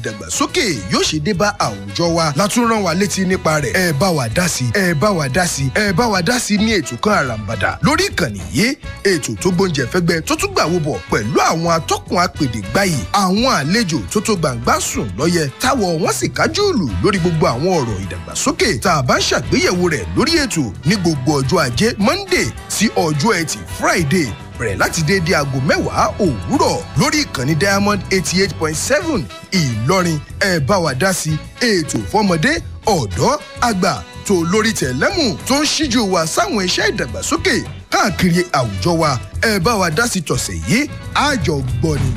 ìdàgbàsókè yóò ṣe dé bá àwùjọ wa látún rán wa létí nípa rẹ̀ ẹ bá wa dá sí ẹ bá wa dá sí ẹ bá wa dá sí ní ètò kan àràǹbàdà lórí ìkànnì yìí ètò tó gbóúnjẹ fẹ́gbẹ́ tó tún gbà wo bọ̀ pẹ̀lú àwọn atọ́kùn apèdè gbáyì àwọn àlejò tó tó gbàǹgbà sùn lọ́yẹ táwọ̀ wọ́n sì kájú ìlú lórí gbogbo àwọn ọ̀rọ̀ ìdàgbàsókè tá a bá ń ṣàgbéyẹ̀wò rẹ̀ lórí ètò ní gbogbo ọjọ́ ajé monday sí ọjọ́ ẹtì friday bẹ̀rẹ̀ láti déédé aago mẹ́wàá òwúrọ̀ lórí ìkànnì diamond eighty eight point seven ìlọrin ẹ bá wa dá sí ètò fọmọdé ọ̀dọ́ àgbà tó lórí tẹ̀lẹ́mù tó ń ṣíjú wa sáwọn iṣẹ́ ìdàgbàsókè káàkiri àwùjọ wa ẹ bá wa dá sí tọ̀sẹ̀ yìí àjọ gbọ́ ni.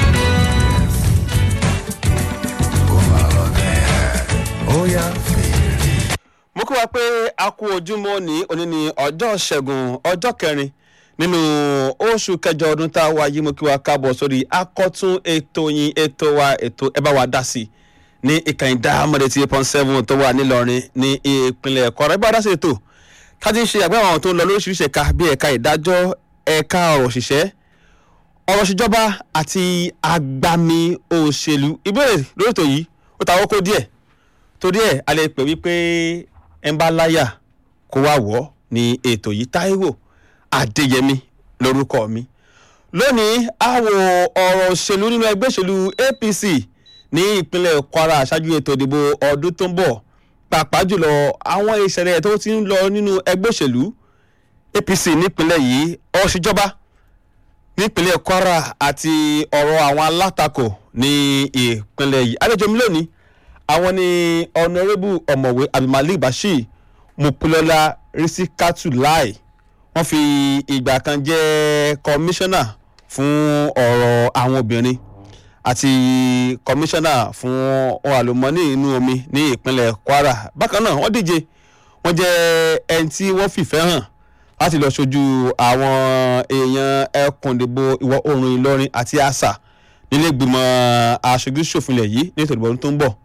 mo kí wa pé a kú ojúmọ́ ní òní ní ọjọ́ ṣẹ́gun ọjọ́ kẹrin nínú oṣù kẹjọ ọdún tá a wá yìí mo kí wa káàbọ̀ sórí akọ́tún ètò yín ètò wa ètò ẹ bá wa dá sí ní ìkànnì dáhàmọ́dé tí eight point seven tó wà nílọrin ní ìpínlẹ̀ ẹ̀kọ́ ẹ bá wa dá sí ètò ká ti ń ṣe àgbẹ̀ àwọn tó ń lọ lóríṣiríṣi ẹ̀ka bí ẹ̀ka ìdájọ́ ẹ̀ka ọ̀rọ̀ òṣìṣẹ́ ọ̀rọ̀ ìṣèjọba àti agbami òṣèlú ìbéèrè lórí ètò yìí ó ta àkókò díẹ̀ torí ẹ̀ a lè pè wípé ẹ̀ ń bá láyà kó wá wọ̀ ní ètò yìí táíwò adéyẹmí lórúkọ mi lónìí a wo ọ̀rọ̀ òṣèlú nínú ẹgbẹ́ òṣèlú apc ní ìpínlẹ̀ kwara ṣáájú ètò ìdìbò ọdún tó ń bọ̀ pàápàá jùlọ àwọn ìṣẹ̀lẹ̀ tó ti ń lọ nínú ẹgbẹ́ òṣèlú apc nípínlẹ̀ yìí ọ̀ṣìjọba nípínlẹ̀ kwara àti ọ̀rọ̀ àwọn alátakò ní ìpínlẹ̀ yìí àlejò mi lónìí àwọn ni ọ̀nàrẹ́bù ọ̀mọ̀wé abdulmalik bashir mupilọ́lá risikatu lai wọ́n fi ìgbà kan jẹ́ kọmíṣánná fún ọ̀rọ̀ àwọn obìnrin àti kọmíṣánná fún ohun àlùmọ́ọ́nì inú omi ní ìpínlẹ̀ kwara bákan náà wọ́n díje wọ́n jẹ́ ẹni tí wọ́n fìfẹ́ hàn láti lọ ṣojú àwọn èèyàn ẹkùndìbò ìwọ̀ oòrùn ìlọrin àti àṣà nílé ìgbìmọ̀ aṣojú ṣòfinlẹ̀ yìí ní ètò ìdìbò tó ń bọ̀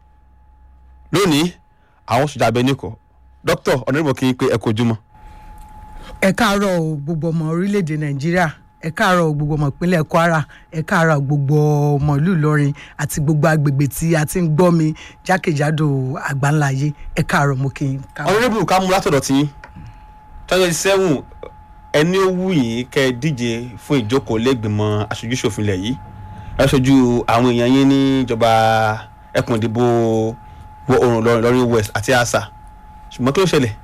lónìí àwọn ṣèjà abẹ nìkọ dókítà ọ̀nàdìbò kì í pé ẹ kò jùmọ̀ ẹ káàárọ̀ o gbogbo ọmọ orílẹ̀-èdè nàìjíríà ẹ káàárọ̀ o gbogbo ọmọ ìpínlẹ̀ kwara ẹ káàárọ̀ gbogbo ọmọ ìlú ìlọrin àti gbogbo agbègbè tí a ti ń gbọ́ mi jákèjádò àgbáńláyé ẹ káàárọ̀ mo kí n káàárọ̀. ọ̀nàdìbò ká mú látọ̀dọ̀ tí twenty seven ẹni ó wù yín kẹ́ ẹ díje fún ìjókòó lẹ́gbìmọ̀ aṣojú ṣòfinlẹ̀ yìí ẹ ṣojú àwọn èèyàn yín níjọba ẹkùn ìdìbò wọ oòrùn lọrin lọrin west àti àṣà ṣùgbọ́n kí ló ṣẹlẹ̀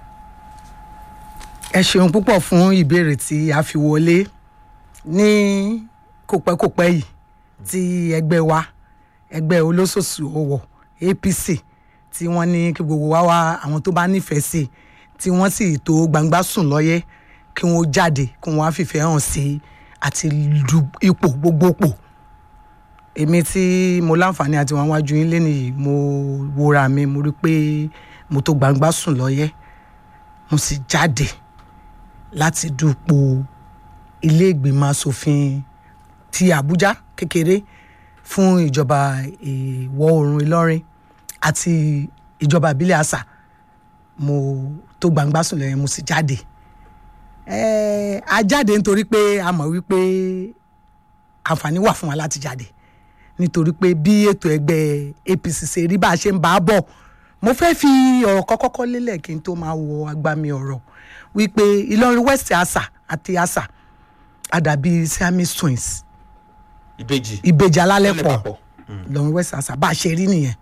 ẹ ṣeun púpọ̀ fún ìbéèrè tí a fi wọlé ní kòpẹ́kòpẹ́ yìí tí ẹgbẹ́ wa ẹgbẹ́ olóṣooṣù ọwọ́ apc tí wọ́n ní kí gbogbo wa wá àwọn tó bá nífẹ̀ẹ́ sí i tí wọ́n sì tó gbangba sùn lọ́yẹ́ kí wọ́n jáde kí wọ́n á fìfẹ́ hàn sí àti du ipò gbogbo pò èmi tí mo láǹfààní àti wọn wájú yín lẹ́nu yìí mo wòra mi mo rí i pé mo tó gbangba sùn lọ́yẹ́ mo sì jáde láti dupò ilé ìgbìmọ̀ asòfin ti àbújá kékeré fún ìjọba ìwọ̀ oòrùn ìlọrin àti ìjọba ìbílẹ̀ àṣà mo tó gbangba sùn lẹ́yìn mo sì jáde ẹ̀ẹ́ a jáde nítorí pé a mọ̀ wípé àǹfààní wà fún wa láti jáde nítorí pé bí ètò ẹgbẹ́ apc ṣe rí bá a ṣe ń bá a bọ̀ mo fẹ́ fi ọ̀rọ̀ kọ́kọ́kọ́ lélẹ̀ kí n tó máa wọ agbami ọ̀rọ̀ wípé ìlọrin west àṣà àti àṣà àdàbí siamese twins ìbejì ìbejì alálẹ̀ Alálẹ̀ pọ̀ papọ̀. ìlọrin west àṣà bá a ṣe rí nìyẹn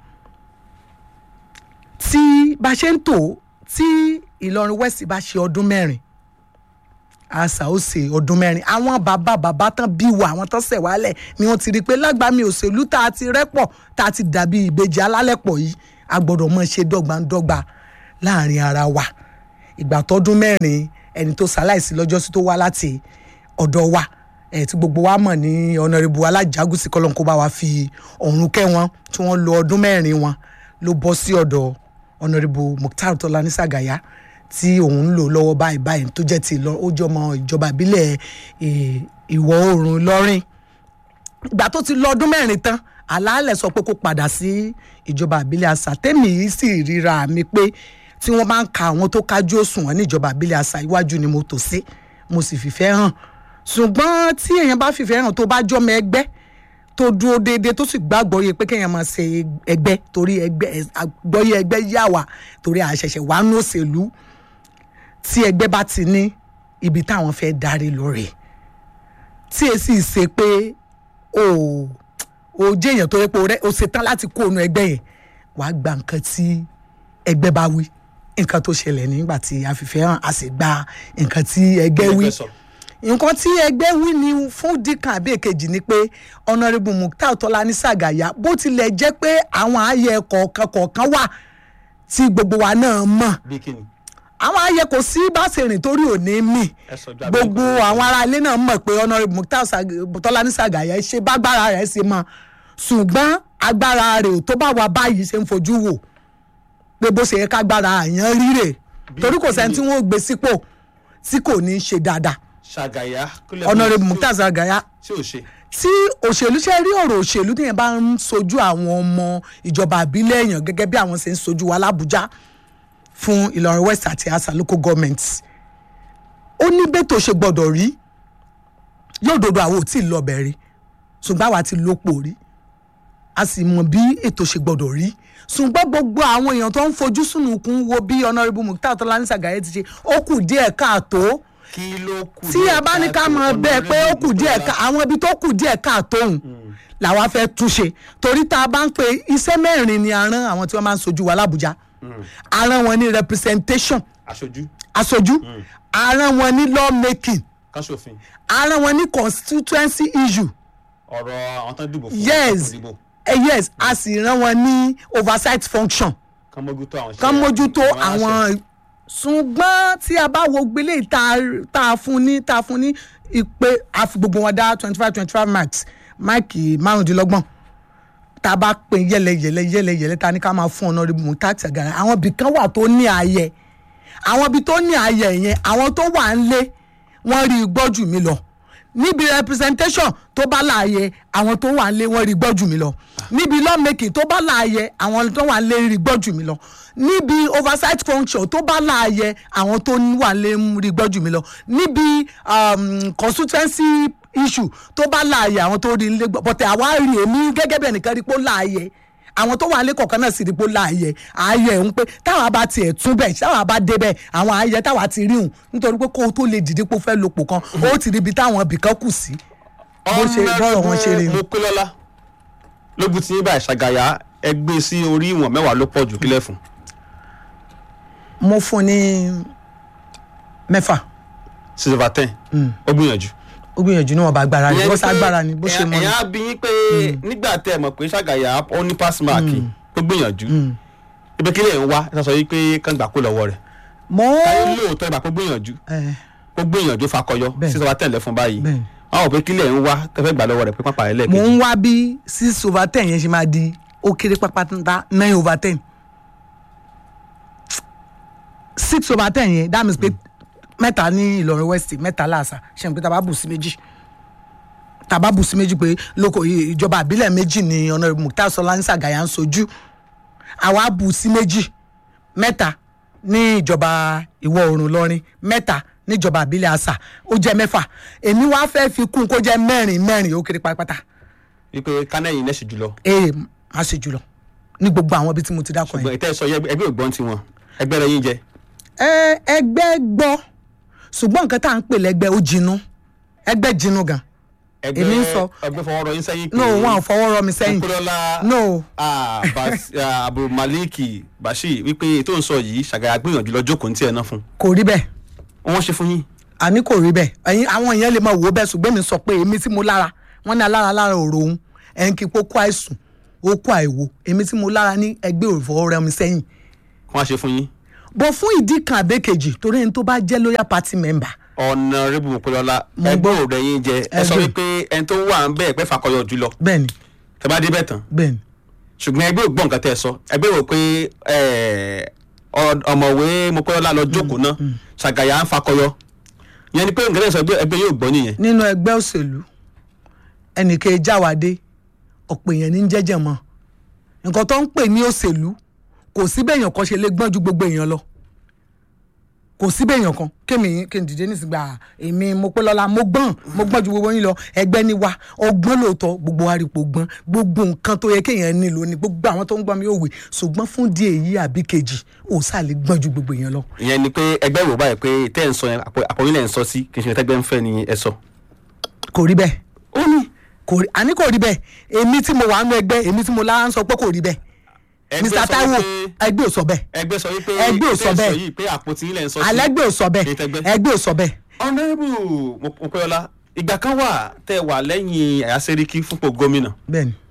tí bá a ṣe ń tò tí ìlọrin west bá ṣe ọdún mẹ́rin àṣà ó ṣe ọdún mẹ́rin àwọn bàbá bàbá tán bí wa àwọn tán ṣẹ̀ wálẹ̀ ni wọ́n ti rí i pé lágbàmì òṣèlú tá a ti rẹ́pọ̀ tá a ti dàbí ìbejì alálẹ̀pọ̀ yìí a gbọ́dọ̀ mọ̀ ṣe dọ́gbandọ́gba láàrin ara wa ìgbà tọdún mẹ́rin ẹni tó ṣaláìsí lọ́jọ́sí tó wá láti ọ̀dọ̀ wa ẹ̀ tí gbogbo wa mọ̀ ní ọ̀nàrẹ́bù alájàgùsì kọ́lọ́n kó bá wa fi ọ̀run kẹ́ wọn tí wọ́n lo ọdún mẹ́rin wọn ló bọ́ sí ọ̀dọ̀ ọ̀nàrẹ́bù mukhtar tọ́lání sàgàyà tí òun ń lò lọ́wọ́ báyìí báyìí tó jẹ́ ti lọ ó jọmọ ìjọba ìbílẹ̀ eh, ìwọ̀ oòrùn lọ́rìn ìgbà tó ti lọ ọdún mẹ́rin tán àlàálẹ̀ sọ pé kó padà sí ìjọba ìbílẹ̀ àṣà tẹ́mi yìí sì ríra mi pé tí wọ́n bá ń ka àwọn tó kájú òṣùwọ̀n ní ìjọba ìbílẹ̀ àṣà iwájú ni mo tò sí mo sì fìfẹ́ hàn ṣùgbọ́n tí èèyàn bá fìfẹ́ hàn tó bá jọmọ ẹgbẹ́ tó dúró déédéé tó sì gbàgbọ́ yẹ pé kéèyàn máa ṣe ẹgbẹ́ torí ẹgbẹ́ àgbọ́yé ẹgbẹ́ yà wá torí àṣẹ̀ṣẹ̀ wà ní òṣèlú tí ẹgbẹ́ bá ti ní ibi táwọn fẹ́ darí lórí tí èsì ṣe pé o ò jẹ́ èèyàn tó yẹ pé o rẹ́- o ṣetán láti kó ònú ẹgbẹ́ yẹn wàá gba nǹkan tí ẹgbẹ́ bá wí nǹkan tó ṣẹlẹ̀ nígbà tí a fi fẹ́ hàn a sì gba nǹkan tí ẹgbẹ́ wí sọ. nǹkan tí ẹgbẹ́ wí ni fún dìkan àbí èkejì ni pé ọ̀nàrẹ́bù mukhtar tọ́lání sàgàyà bó tilẹ̀ jẹ́ pé àwọn ààyè kọ̀ọ̀kan kọ̀ọ̀kan wà tí gbogbo wa náà mọ̀ bí kíni àwọn ààyè kò sí bá ṣe rìn torí òní mì ẹ sọ ju abẹ́rẹ́ gbogbo àwọn ará ilé náà mọ̀ pé ọ̀nàrẹ́bù mukhtar Sag- tọ́lání sàgàyà ṣe bágbára rẹ̀ ṣe mọ̀ ṣùgbọ́n agbára rẹ̀ ò tó bá wa báyìí ṣe ń fojú wò pé bó ṣe yẹ kágbára àyàn ríre torí kò sẹ́ni tí wọ́n gbé sípò tí kò ní í ṣe dáadáa ṣàgàyà kílẹ̀ ọ̀nàrẹ́bù mukhtar sàgàyà tí ò ṣe tí òṣèlú ṣe rí ọ̀rọ̀ òṣèlú téèyàn bá ń sojú àwọn ọmọ ìjọba àbílẹ̀ èèyàn gẹ́gẹ́ bí àwọn ṣe ń sojú wa lábújá fún ìlọrin west àti asa local government ó ní bẹ́tò ṣe gbọ́dọ̀ rí yóò dodo àwọn ò tí ì lọ́bẹ̀ rí ṣùgbọ́n àwa ti lópò rí a sì mọ bí ètò ṣe gbọ́dọ̀ rí ṣùgbọ́n gbogbo àwọn èèyàn tó ń fojú sùnùkùn wo bí honourable mukhtar tọ́lání sàgáyé ti ṣe ó kù díẹ̀ káàtó kí ló kù tí a bá ní ká mọ bẹ́ẹ̀ pé ó kù díẹ̀ ká àwọn ibi tó kù díẹ̀ káàtó òun làwa fẹ́ túnṣe torí tá a bá ń pe iṣẹ́ mẹ́rin ni a rán àwọn tí wọ́n máa ń sojú wa lábújá a rán wọn ní representation aṣojú aṣojú a rán wọn ní law making káṣòfin a rán wọn ní constituency issue ọ̀rọ̀ àwọn tán dìbò fún yes àwọn tó dìbò eh, yes a sì rán wọn ní oversight function kán mójútó àwọn kán mójútó aláṣẹ. àwọn ṣùgbọ́n tí a bá wo gbélé tá a fún ní tá a fún ní ìpè àfi gbogbo wọn dá twenty five twenty five marks máàkì márùndínlọ́gbọ̀n tá a bá pè yẹlẹyẹlẹ yẹlẹyẹlẹ ta ni ká máa fún ọ̀nà ìbùmọ̀ táàtì àgàrà àwọn ibì kan wà tó ní ààyè àwọn ibi tó ní ààyè yẹn àwọn tó wà ń lé wọ́n rí i gbọ́ jù mí lọ níbi representation tó bá láàyè àwọn tó wà ń lé wọ́n rí i gbọ́ jù mí lọ níbi lawmaking tó bá láàyè àwọn tó wà ń lé rí i gbọ́ jù mí lọ níbi oversight function tó bá láàyè àwọn tó wà ń lé rí i gbọ́ jù mí lọ níbi um, constituency issue tó bá láàyè àwọn tó rí i lé gbọ́ bọ́tẹ̀ àwa rí èmi gẹ́gẹ́ bí ẹnìkan rí i pé ó láàyè àwọn tó wà ní kọ̀ọ̀kan náà sì rí pé ó láàyè ààyè ń pé táwa bá tiẹ̀ tún bẹ̀ táwa bá débẹ̀ àwọn ààyè táwa ti rí hùn nítorí pé kó o tó lè dìde pé o fẹ́ lopò kan ó ti rí ibi táwọn ibìkan kù sí bó ṣe bọ́rọ̀ wọn ṣe rí mo pé lọ́lá lógún tí yín báyìí ṣàgàyà ẹ gbé sí orí ìwọ̀n mẹ́wàá ló pọ̀ jù kílẹ̀ fún mo fún ní mẹ́fà six over ten ó gbìyànjú. ó gbìyànjú níwọ̀n bá agbára rẹ̀ Ìyẹn bó ni ṣe pé agbára ni bó ṣe mọ́ ni ẹ̀yà bí yín pé nígbà tẹ́ ẹ mọ̀ pé ṣàgàyà ó ní pass mark ó gbìyànjú ibi kílẹ̀ ń wá ẹ sọ yìí pé kán gbà kó lọ́wọ́ rẹ̀ mo káyọ̀ lóòótọ́ ìgbà kó gbìyànjú ẹ ó gbìyànjú fakọyọ Bẹ́ẹ̀. six over ten lẹ fún báyìí Bẹ́ẹ̀. wọn ò pé kílẹ̀ ń wá tẹ́fẹ́ gbà lọ́wọ́ rẹ̀ pé pápá rẹ̀ mo lẹ́ẹ̀kejì ń wá bí six over ten yẹn ṣe máa di ó kéré pápátá nine over ten six over ten yẹn that means pé mẹ́ta ní Ìlọrin west mẹ́ta láàṣà ṣe n pé tàbá bù sí méjì tàbá bù sí méjì pé lóko ìjọba àbílẹ̀ méjì ní ọ̀nà Mukhtar Sọláni Sàgáyà ń sojú àwa bù sí méjì mẹ́ta ní ìjọba ìwọ̀ oòrùn Ìlọrin mẹ́ta níjọba àbílẹ̀ àṣà ó jẹ́ mẹ́fà èmi wá fẹ́ fi kún kó jẹ́ mẹ́rin mẹ́rin ó kéré pátápátá wípé kánẹ́yìn náà sì jùlọ ee má ṣe jùlọ ní gbogbo àwọn ibi tí mo ti dákọ ṣùgbọ́n yẹn. ìtẹ́ sọ yẹ ẹgbẹ́ ògbọ́n tiwọn ẹgbẹ́ rẹ̀ yín jẹ ẹ ẹgbẹ́ gbọ́ ṣùgbọ́n nǹkan tá à ń pè lẹ́gbẹ́ ó jinú ẹgbẹ́ jinú gan. ẹgbẹ́ Èmi ń sọ- ẹgbẹ́ fọwọ́ rọ yín sẹ́yìn pé no wọn ò fọwọ́ rọ mi sẹ́yìn Kúrọ́lá no ah, Bas- ah, Abu Maliki Bashir wípé ètò ń sọ yìí ṣàgàyà gbìyànjú lọ jókòó ní tiẹ̀ náà fún kò rí bẹ́ẹ̀ wọn ṣe fún yín àní kò rí bẹ́ẹ̀ ẹ̀yin àwọn èèyàn lè máa wò ó bẹ́ẹ̀ ṣùgbọ́n mi sọ pé èmi tí mo lára wọ́n ní alára lára òrò òun ẹ̀yìn kí pókó àìsùn ó kó àìwo èmi tí mo lára ní ẹgbẹ́ òfò rẹ mi sẹ́yìn wọn ṣe fún yín bọ̀ fún ìdí kan àbẹ́kejì torí ẹni tó bá jẹ́ loyal party member ọ̀nà rẹ́bù mọ̀pẹ́lọ́lá Mo ẹgbẹ́ gbọ́. òrẹ́ yín jẹ ẹ sọ Ẹgbẹ́. wípé ẹni tó wà ń bẹ́ẹ̀ pẹ́ fakọyọ jùlọ bẹ́ẹ̀ni tẹ bá dé bẹ́ẹ̀ tán bẹ́ẹ̀ni ṣùgbọ́n ẹgbẹ́ ògbọ́n nǹkan tẹ́ ẹ sọ ẹgbẹ́ rò pé ẹ, ọ- ọ̀mọ̀wé mọ̀pẹ́lọ́lá lọ jókòó náà ṣàgàyà ń fakọyọ yẹn ni pé nǹkan tẹ́ ẹ sọ ẹgbẹ́ ẹgbẹ́ yóò gbọ́ nìyẹn nínú ẹgbẹ́ òṣèlú ẹnìkan jáwádé ọ̀pọ̀ èèyàn ní jẹ́jẹ̀ mọ́ nǹkan tó ń pè ní òṣèlú kò sí bẹ́ẹ̀ èèyàn kan ṣe lè gbọ́n ju gbogbo èèyàn lọ kò síbẹ̀ èèyàn kan kémi kí n dìde nísìgbà èmi mo pé lọ́la mo gbọ́n mo gbọ́n ju gbogbo yín lọ ẹgbẹ́ ni wa ọgbọ́n lóòótọ́ gbogbo wa rí ipò gbọ́n gbogbo nǹkan tó yẹ kéèyàn nílò ni gbogbo àwọn tó ń gbọ́n mi ò wè ṣùgbọ́n fún díẹ̀ yìí àbí kejì ò sàlẹ̀ gbọ́n ju gbogbo èèyàn lọ. ìyẹn ni pé ẹgbẹ́ ìwò báyìí pé tẹ́ ẹ̀ ń sọ yẹn àpò- àpòyìn lẹ̀ ń sọ sí kì í ṣe tẹ́gbẹ́ ń fẹ́ ni ẹ sọ. kò rí bẹ́ẹ̀ ó ní kò rí àní kò rí bẹ́ẹ̀ èmi tí mo wà nínú ẹgbẹ́ èmi tí mo lára ń sọ pé kò rí bẹ́ẹ̀ Ẹgbẹ́ Mr sọ Taiwo wípé- ẹgbẹ́ ò sọ bẹ́ẹ̀ ẹgbẹ́ sọ wípé Ẹgbẹ́ ò sọ tẹ́ ẹ̀ bẹ́ẹ̀. yìí pé àpótí yín lẹ̀ ń sọ sí. alẹ́gbẹ́ ò sọ bẹ́ẹ̀ Ní tẹgbẹ́. ẹgbẹ́ ò sọ bẹ́ẹ̀ ọ̀nàrẹ́bù Mopéọlá ìgbà kan wà tẹ́ ẹ wà lẹ́yìn Yàyà Sẹ́ríkì fúnpọ̀ gómìnà bẹ́ẹ̀ ni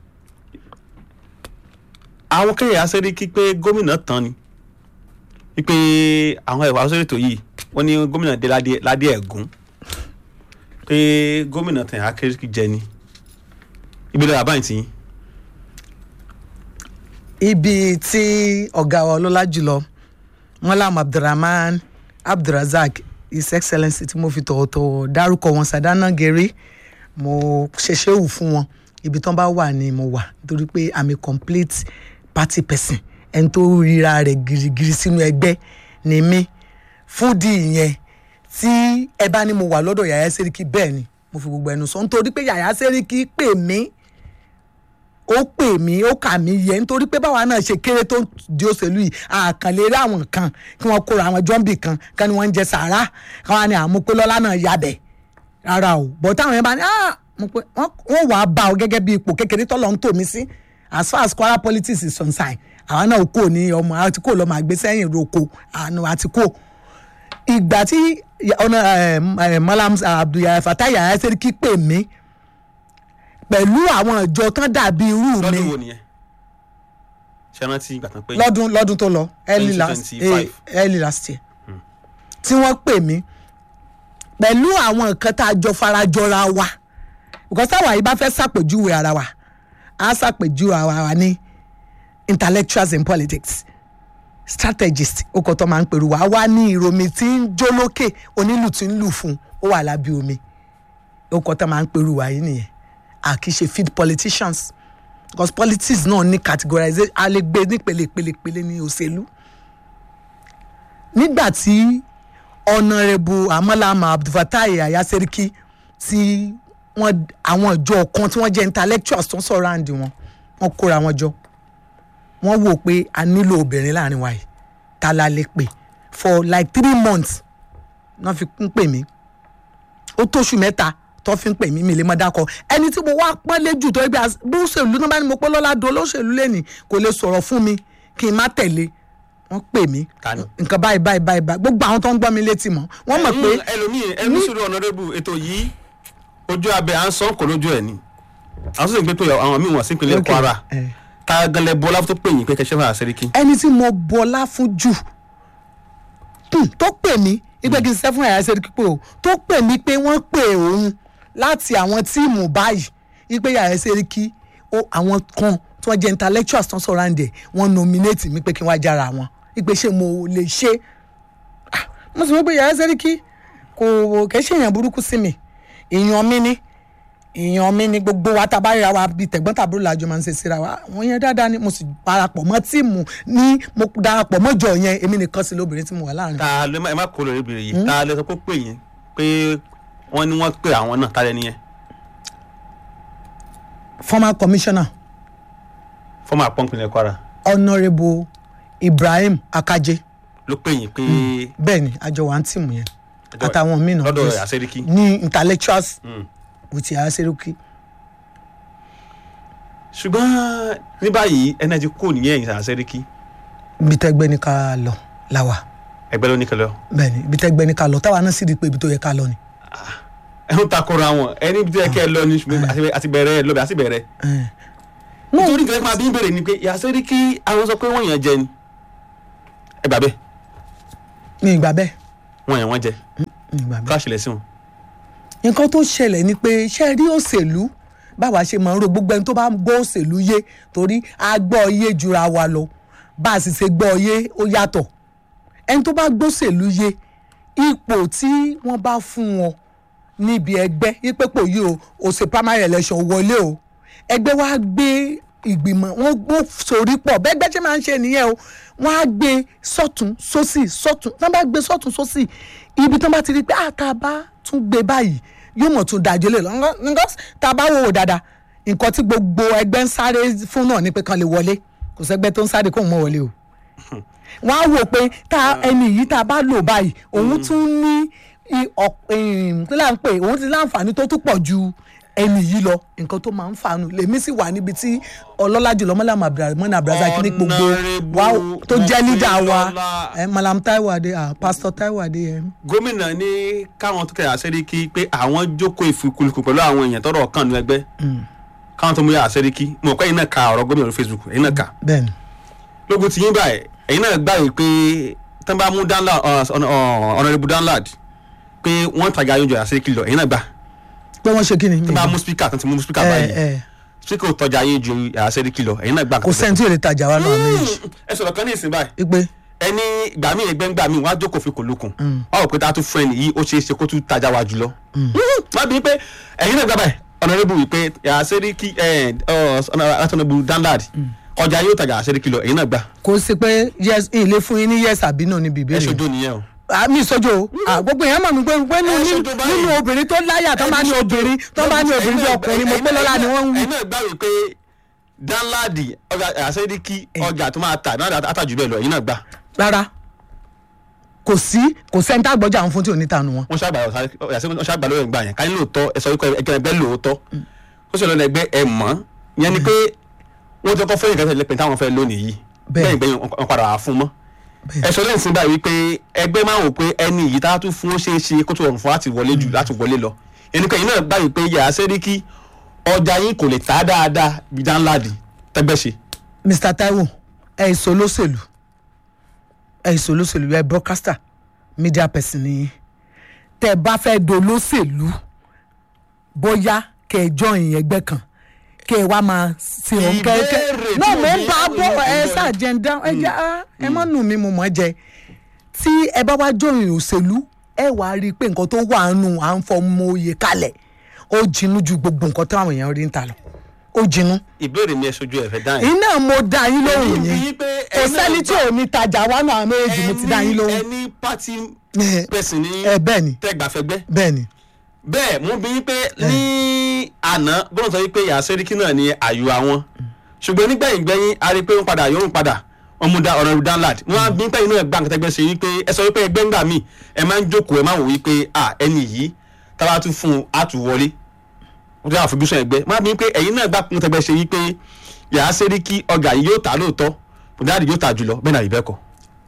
àwọn kéèyàn Yàyà Sẹ́ríkì pé gómìnà tán ni wípé àwọn ẹ̀wà sórí ètò yìí wọ́n ní gómìnà dé ládé ládé ẹ̀gún pé gómìnà tẹ̀ Yàyà Sẹ́ríkì jẹ ni ibi lọ́wọ́ àbáyìn tì yín ibi tí ọ̀gá wa ọlọ́lá jùlọ mọ́lám abdulrahman abdulrazak his excellency tí mo fi tọ̀wọ̀tọ̀wọ̀ dárúkọ wọn sàdánà gèrè mo ṣẹṣẹ wù fún wọn ibi tán bá wà ni mo wà nítorí pé i'm a complete party person ẹni tó ríra rẹ̀ girigiri sínú ẹgbẹ́ ni mí fún di ìyẹn tí ẹ bá ní mo wà lọ́dọ̀ yàyà sẹ́ríkì bẹ́ẹ̀ ni mo fi gbogbo ẹnu sọ nítorí pé yàyà sẹ́ríkì pè mí ó pè mí ó kà mí yẹ nítorí pé báwa náà ṣe kéré tó di òṣèlú yìí àkànlé rí àwọn kan kí wọ́n kóra àwọn jọ́ǹbì kan kan ni wọ́n ń jẹ sàárà káwọn ni àmúpélọ́lá náà yabẹ̀ rárá o bọ̀ táwọn yẹn bá ní "Ah, mo pé wọ́n wọ́n wàá bá ọ gẹ́gẹ́ bí ipò kékeré tọ́lọ̀ ń tò mí sí as far as Kwara politics is concerned àwọn náà kò ní ọmọ àti kò lọ́mọ àgbẹ̀ sẹ́yìn roko àánú àti kò ìgbà tí ọ̀nà Malam Abdul Fatai Yahya Seriki pè mí pẹ̀lú àwọn ìjọ tán dàbí irú mi lọ́dún wo nìyẹn ṣe rántí ìgbà tán pé lọ́dún lọ́dún tó lọ early last 2025. eh, early last year tí wọ́n pè mí pẹ̀lú àwọn nǹkan tá a jọ farajọra wa because táwa yìí bá fẹ́ ṣàpèjúwe ara wa á ṣàpèjúwe ara wa ní intellectuals in politics strategist ó kọ́ tó máa ń pèrú wa wá ní ìròmí tí ń jó lókè onílù tí ń lù fún ó wà lábẹ́ omi ó kọ́ tó máa ń pèrú wa yìí nìyẹn a kì í ṣe feed politicians because politics náà ní categorization a lè gbé nípele ìpele ìpele ní òṣèlú nígbà tí ọ̀nàrẹ́bù amọ́lámà abdulfatai Yahya Seriki tí wọ́n àwọn ìjọ kan tí wọ́n jẹ́ intellectuals tó ń sọ̀rọ̀ àǹdí wọn wọ́n kóra wọn jọ wọ́n wò pé a nílò obìnrin láàrin wa yìí ta la lè pè for like three months wọ́n fi ń pè mí ó tóṣù mẹ́ta tó fi ń pè mí mi lè mọ dákọ ẹni tí mo wá pọ́n léjù tó gbé bí òṣèlú náà bá ní mo pọ́ lọ́la do olóṣèlú lẹ́nì kò lè sọ̀rọ̀ fún mi kí n má tẹ̀lé wọ́n pè mí Ta ni? nǹkan báyìí báyìí báyìí báyìí gbogbo àwọn tó ń gbọ́ mi létí mọ́ wọ́n mọ̀ pé Mm, ẹlòmíì ẹnu sùúrù ọ̀nàdẹ́bù ètò yìí ojú abẹ à ń sọ kò lójú ẹ̀ ni àwọn tó sì ń gbé tó yọ àwọn míì wọ̀n sí ìpínlẹ̀ Okay. Kwara Eh. ta ganlẹ̀ bọ́lá tó pè yín pé kẹsẹ́ fà Sẹ́ríkì ẹni tí mo bọlá fún jù hmm, tó pè mí ìgbẹ́ kí n ṣiṣẹ́ fún Yahya Seriki pé o tó pè mí pé wọ́n pè òun láti àwọn tíìmù báyìí ìgbẹ́ Yahya Seriki ó àwọn kan tí wọ́n jẹ́ intellectuals tó ń sọ̀rọ̀ àǹdẹ̀ wọ́n nominate mi pé kí n wá jára wọn ìgbẹ́ ṣé mo lè ṣe Ah, mo sì mọ̀ pé Yahya Seriki kò kẹ́ ṣe èèyàn burúkú sí mi èèyàn mi ni èèyàn mi ni gbogbo wa tá a bá ríra wa bíi tẹ̀gbọ́n tàbúrò làjọ máa ń ṣe síra wa wọ́n yẹn dáadáa ni mo sì darapọ̀ mọ́ tíìmù ní mo darapọ̀ mọ́jọ yẹn èmi nìkan sí lóbìnrin tí mo wà láàrin. ta ló ẹ má kó lórí ìbéèrè yìí ta ló sọ pé ó pè yín pé wọ́n ní wọ́n pè àwọn náà ta lẹ́ni yẹn former commissioner fọ́mà pọ́ǹpìlẹ̀ Kwara honourable ibrahim akaje ló pè yín pé bẹ́ẹ̀ ni àjọ wa ń tìmù yẹn Ẹjọ́- àtàwọn míì náà lọ́dọ̀ yes. Yahya Seriki ní intellectuals Mm. with Yahya Seriki. ṣùgbọ́n ní báyìí ẹni ẹ̀jẹ̀ kò nìyẹn ẹ̀yìn Yahya Seriki ibi tẹ́gbẹ́ ní ká lọ làwà ẹgbẹ́ ló ní kẹlẹ́ ọ bẹ́ẹ̀ ni ibi tẹ́gbẹ́ ní ká lọ táwa náà sì rí i pé ibi tó yẹ ká lọ ni. ẹ ń takora wọn ẹni bí ẹ kẹ́ ẹ lọ ní ṣùgbọ́n àti- àti bẹ̀rẹ̀ ẹ lọ́bẹ̀ àti bẹ̀rẹ̀ Eh. nítorí nǹkan máa bí ń bèrè ni pé Yahya Seriki àwọn sọ pé wọ́n yàn jẹ ni ẹ gbà bẹ́ẹ̀ mi ì gbà bẹ́ẹ̀ wọ́n yàn wọ́n jẹ mi ì gbà bẹ́ẹ̀. ká ṣẹlẹ̀ sí wọn. nǹkan tó ṣẹlẹ̀ ni pé ṣe rí òṣèlú báwa ṣe máa ń ro gbogbo ẹni tó bá ń gbọ́ òṣèlú yé torí a gbọ́ yé jura wa lọ bá a sì ṣe gbọ́ yé ó yàtọ̀ ẹni tó bá gbọ́ òṣèlú yé ipò tí wọ́n bá fún wọn níbi ẹgbẹ́ yípe pò yìí o ò ṣe primary election wọlé o ẹgbẹ́ wa gbé ìgbìmọ̀ wọ́n gbó sórí pọ̀ bẹ́gbẹ́ ṣe máa ń ṣe nìyẹn o wọ́n á gbé sọ́tún sósì sọ́tún tí wọ́n bá gbé sọ́tún sósì ibi tí wọ́n bá ti rí i pé àtà bá tún gbé báyìí yóò mọ̀ tún dájú lè lọ nígbà tá a bá wò ó dáadáa nǹkan tí gbogbo ẹgbẹ́ ń sáré fún náà ni pé kan lè wọlé kò sẹ́gbẹ́ tó ń sáré kóun mọ̀ wọlé o wọ́n á wò pé tá ẹni yìí tá a bá lò báyìí òun tún ní i- ọ̀p- em, kí là ń pè òun ti láǹfààní tó tún pọ̀ ju ẹni yìí lọ nǹkan tó máa ń fàánù lèmi sì wà níbi tí ọlọ́lá jùlọ mọ́lá mọ́nà abdulrasaq ní gbogbo wa tó jẹ́ lídà wa Mọ́pẹ́lọ́lá. eh, malam taiwo adé ah, pastor taiwo adé eh. gómìnà ní káwọn tó kẹyà sẹ́ríkì pé àwọn jókòó ìfikùlùkù pẹ̀lú àwọn èèyàn tọrọ kàn ní ẹgbẹ́ káwọn tó mú yà sẹ́ríkì mo kọ́ ẹ̀yin náà ka ọ̀rọ̀ gómìnà lórí facebook ẹ̀yin náà kà bẹ́ẹ̀ni lógun ti yín báyìí ẹ̀yin náà gbà yìí pé tán bá mú ọ̀nàrẹ́bù danlad pé wọ́n tàgé ayọ́njọ yà sẹ́ríkì lọ ẹ̀yin náà gbà pé wọ́n ṣe kí ni tán bá mú speaker tán ti mú speaker ẹ báyìí ẹ speaker ò tọ́jà ayé ju yà sẹ́ríkì lọ ẹ̀yin náà gbà kò sẹ́ni tí yóò lè tajà wa náà méjì ẹ sọ̀rọ̀ kan ní ìsìn báyìí ipe ẹni ìgbà míì ẹgbẹ́ ńgbà míì wọ́n á jókòó fi kò lókun wọ́n rò pé tá a tún fún ẹni yìí ó ṣeé ṣe kó tún tajà wá jùlọ. wọ́n bí pé ẹ̀yin náà gbàgbà ọ̀nàrẹ́bù wípé àṣẹ́ríkì ọ̀nàrẹ́bù danlad ọjà yóò tajà àṣẹ́ríkì lọ ẹ̀yin náà gbà kò sí pé yes ilé fún yín ní yes àbí náà níbi ẹ ìbéèrè ṣojú nìyẹn o. àmì ìsọjọ o Ah, gbogbo èèyàn mọ̀ mí pé pé nínú- Ẹ ṣojú báyìí. nínú obìnrin tó láyà tó bá ní obìnrin tó bá ní obìnrin bí ọkùnrin mo pé lọ́la ni wọ́n ń wí. ẹ̀yin náà gbà wípé danlad àṣẹ́ríkì ọjà tó máa tà náà àtàjù bẹ́ẹ̀ lọ ẹ̀yin náà gbà rárá kò sí kò sẹ́ni tá a gbọ́jà àwọn fún tí ò ní tanu wọn. wọ́n ṣàgbà wọ́n ṣàgbà lórí ẹ̀gbà yẹn káyọ̀ lóòótọ́ ẹ sọ wípé ẹgbẹ́ ẹgbẹ́ lóòótọ́ ó sì lọ́nà ẹgbẹ́ ẹ mọ̀ yẹn ni pé wọ́n ti kọ́ fẹ́yìn kan tẹ̀lé pé táwọn fẹ́ lónìí yìí Bẹ́ẹ̀. bẹ́ẹ̀ gbẹ̀yìn wọn padà wà fún mọ́ ẹ sọ lẹ́yìn síbà wípé ẹgbẹ́ máa wò pé ẹni yìí tá a tún fún ó ṣeé ṣe kó tó rọrùn fún láti wọlé jù láti wọlé lọ ẹni pé ẹ̀yin náà gbà wípé yàrá sẹ́ríkì ọjà yín kò lè tà dáadáa bí dáńláàdì tẹ́gbẹ́ ṣe mr taiwo ẹ ìsọ olóṣèlú ẹ ìsọ olóṣèlú ẹ broadcaster media person ni tẹ ẹ bá fẹ́ dolóṣèlú bóyá kẹ ẹ join ẹgbẹ́ kan kẹ ẹ wá máa ṣe òun kẹ kẹ Ìbéèrè tí náà mo mo ń bí- bá a bọ ẹ ìbéèrè. ṣàjẹndá ẹ jẹ á ẹ má nù mí mo mọ̀ jẹ tí ẹ bá wá join òṣèlú ẹ wá rí i pé nǹkan tó wà nù à ń fọmọ oyè kalẹ̀ ó jinú ju gbogbo nǹkan táwọn èèyàn rí ń ta lọ ó jinú ìbéèrè mi ẹ sojú ẹ fẹ́ dáhìn. iná mo dá yín lóhùn Èmi yín bí pé kò ẹ̀yin náà sẹ́ni tí ò ní tajà wá náà méjì mo ti dá yín lóhùn ẹni pati Eh, pẹ̀sìn ní ẹ bẹ́ẹ̀ ni tẹ́gbàfẹ́gbẹ́ bẹ́ẹ̀ ni bẹ́ẹ̀ mo bí pé ní àná gbọ́dọ̀ sọ wípé ìyá sẹ́ríkì náà ni àyò àwọn ṣùgbọ́n nígbẹ̀yìn gbẹ̀yìn a rí i pé wọ́n padà yóò padà wọ́n mú da ọ̀rọ̀ danlad wọ́n á bí pé inú ẹ̀ gbà nǹkan tẹ́gbẹ́ ṣe wípé ẹ sọ wípé ẹgbẹ́ ńgbà míì ẹ máa ń jókòó ẹ máa wò wípé à ẹni yìí tábà tún fún un á tún wọlé wọ́n ti àfojúsùn ẹgbẹ́ wọ́n á bí pé ẹ̀yin náà gbà nǹkan tẹ́gbẹ́ ṣe wípé ìyá sẹ́ríkì ọjà yìí yóò tà lóòótọ́ bùdáàdì yóò tà jùlọ bẹ́ẹ̀ náà rí bẹ́ẹ̀ kọ́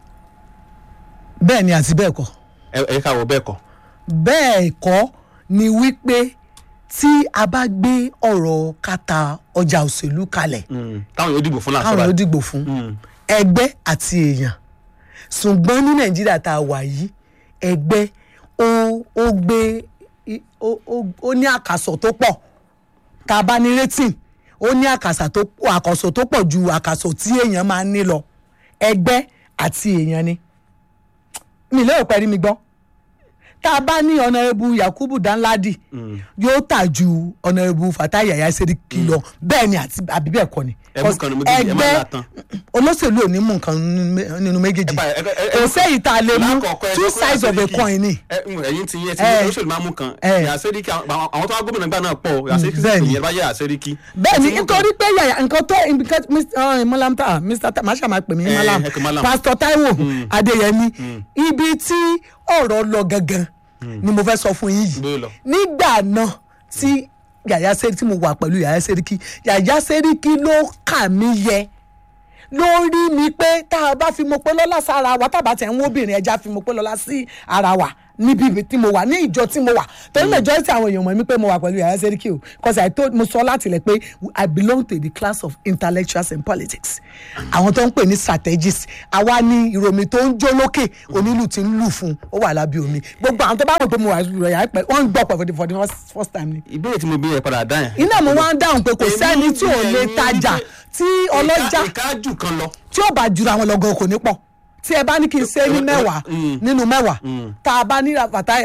bẹ́ẹ̀ ni àti bẹ́ẹ̀ kọ́ ẹ ẹ ká wọ bẹ́ẹ̀ kọ́ bẹ́ẹ̀ kọ́ ni wípé tí a bá gbé ọ̀rọ̀ kata ọjà òṣèlú kalẹ̀ táwọn yóò dìbò fún làǹṣọ́ káwọn ló báyìí. dìgbò fún ẹgbẹ́ àti èèyàn ṣùgbọ́n ní nàìjíríà tá a wà yìí ẹgbẹ́ ó ó gbé i- ó- ó- ó ní àkàsọ̀ tó pọ̀ tá a bá ní rating ó ní àkàsà tó pọ̀ àkàsọ̀ tó pọ̀ ju àkàsọ̀ tí èèyàn máa ń ní lọ ẹgbẹ́ àti èèyàn ni mi lérò pé rí mi gbọ́ tá a bá ní ọ̀nàrẹ́bù yakubu danladi yóò tà ju ọ̀nàrẹ́bù fatai yaya seriki lọ bẹ́ẹ̀ ni àti àbí bẹ́ẹ̀ kọ́ ni Ẹ mú kan nínú méjèèjì, ẹ má là tán. olóṣèlú ò ní mú nǹkan nínú mé- nínú méjèèjì Ẹ bá- ẹ- ẹ- ẹ- kò sẹ́yìn tá a lè mú lákọ̀ọ́kọ́ ẹ two sọ pé sides of a Àṣẹ́ríkì- coin ni ẹ ń ẹyin ti yẹn ti Ẹ. ní olóṣèlú máa mú kan Ẹ. yàsẹ́ríkì àwọn àwọn tó wá gómìnà gbà náà pọ̀ yàsẹ́ríkì sì bẹ́ẹ̀ni. yẹn bá yẹ yàsẹ́ríkì. bẹ́ẹ̀ ni nítorí pé yàyà nǹkan tó nǹkan Mr. uh, malam ta mr ta masha máa pè mí Ẹ, malam ẹ pè malam. pastor taiwo adeyemi ibi tí ọ̀rọ̀ lọ gangan ni mo fẹ́ sọ fún yín Bó yìí lọ? nígbà náà tí yàyà sẹ́ríkì tí mo wà pẹ̀lú yàyà sẹ́ríkì yàyà sẹ́ríkì ló kà mí yẹ lórí mi pé tá a bá fi mo pé lọ́lá sára wa tá a bá tẹ̀ ń wóbìnrin ẹja fi mo pé lọ́lá sí ara wa níbi tí mo wà ní ìjọ tí mo wà torí majority àwọn èèyàn mọ̀ mí pé mo wà pẹ̀lú yàrá sẹ́ríkì o cause I told mo sọ láti lẹ̀ pé I belong to the class of intellectuals in politics àwọn tó ń pè ní strategists àwa ni ìròmí tó ń jó lókè onílù tí ń lù fún ó wà lábẹ́ omi gbogbo àwọn tó bá mọ̀ pé mo wà lù yàrá pẹ̀ wọ́n ń gbọ́ pẹ̀ for the for the first- first time ni ìbéèrè tí mo bí yẹn padà dá yẹn. iná mo wá ń dáhùn pé kò Èmi sẹ́ni tí ò bí lè ẹ̀yin tajà wípé tí ọlọ́jà ìka ìka jù kan lọ. tí ó bá jura wọn lọ́gọ́ kò ní pọ̀ tí ẹ bá ní kí n ṣe ní mẹ́wàá Mm. nínú mẹ́wàá tá a bá ní fatai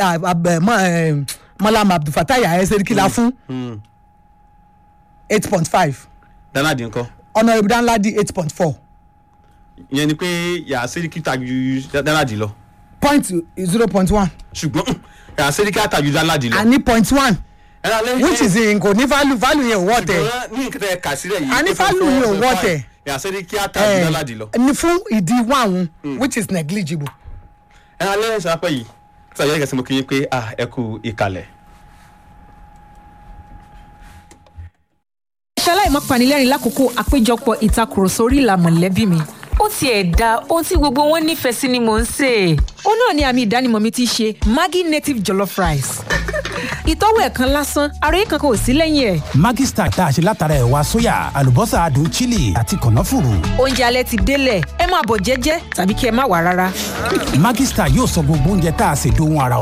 mọ́lám abdulfatai ayẹsẹ̀ríkìlá fún eight point five danadi nǹkan. honourable danladi eight point four ìyẹn ni pé yàrá sẹ́ríkì tàjú dáńláàdì lọ point zero point one ṣùgbọ́n yàrá sẹ́ríkì tàjú dáńláàdì lọ. àní point one ẹ̀rọ alẹ́ which is in kò ní value value yẹn ò wọ́ tẹ̀ ṣùgbọ́n ní nǹkan tẹ́ ẹ kà sílẹ̀ yìí. A ní ó fẹ́ value yìí ò four, wọ́ five. tẹ̀. yàrá sẹ́ríkì tàjú dáńláàdì lọ. ní fún ìdí wàhùn which is negligible. ẹ̀rọ alẹ́ ìṣàpẹ́ yìí tí àyẹ̀kẹ́ sí mo kí yín pé ah, ẹ kú ìkàlẹ̀. ṣaláì má panilẹ́rìn lákòókò àpéjọpọ̀ ìtakùrọ̀sọ orí ìlà mọ̀lẹ́bí mi. ó tiẹ̀ da ohun tí gbogbo wọn nífẹ̀ẹ́ sí ni mò ń sè é. ó náà ni àmì ìdánimọ̀ mi ti ṣe maggi native jollof rice. ìtọ́wò ẹ̀ kan lásán àròyé kankan ò sí lẹ́yìn ẹ̀. Maggi Star tá a ṣe látara ẹ̀wà sóyà àlùbọ́sà adùn chili àti kànáfùrù. oúnjẹ alẹ́ ti délẹ̀ ẹ máa bọ̀ jẹ́jẹ́ tàbí kí ẹ má wà rárá. Maggi Star yóò sọ gbogbo oúnjẹ tá a ṣe dohun ara